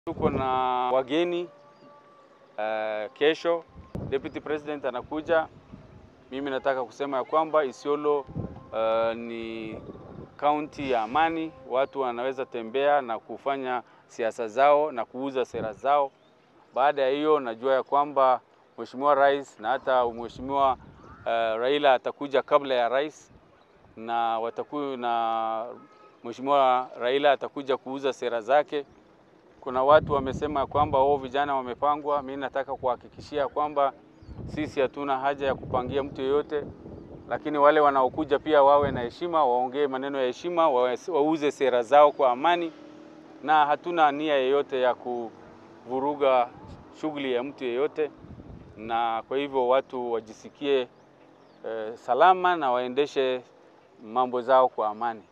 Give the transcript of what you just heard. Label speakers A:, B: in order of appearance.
A: Tuko na wageni uh, kesho Deputy President anakuja. Mimi nataka kusema ya kwamba Isiolo uh, ni kaunti ya amani, watu wanaweza tembea na kufanya siasa zao na kuuza sera zao. Baada ya hiyo, najua ya kwamba Mheshimiwa Rais na hata Mheshimiwa uh, Raila atakuja kabla ya rais na wataku, na Mheshimiwa Raila atakuja kuuza sera zake. Kuna watu wamesema kwamba wao vijana wamepangwa. Mimi nataka kuhakikishia kwamba sisi hatuna haja ya kupangia mtu yeyote, lakini wale wanaokuja pia wawe na heshima, waongee maneno ya heshima, wauze sera zao kwa amani, na hatuna nia yeyote ya kuvuruga shughuli ya mtu yeyote, na kwa hivyo watu wajisikie eh, salama na waendeshe mambo zao kwa amani.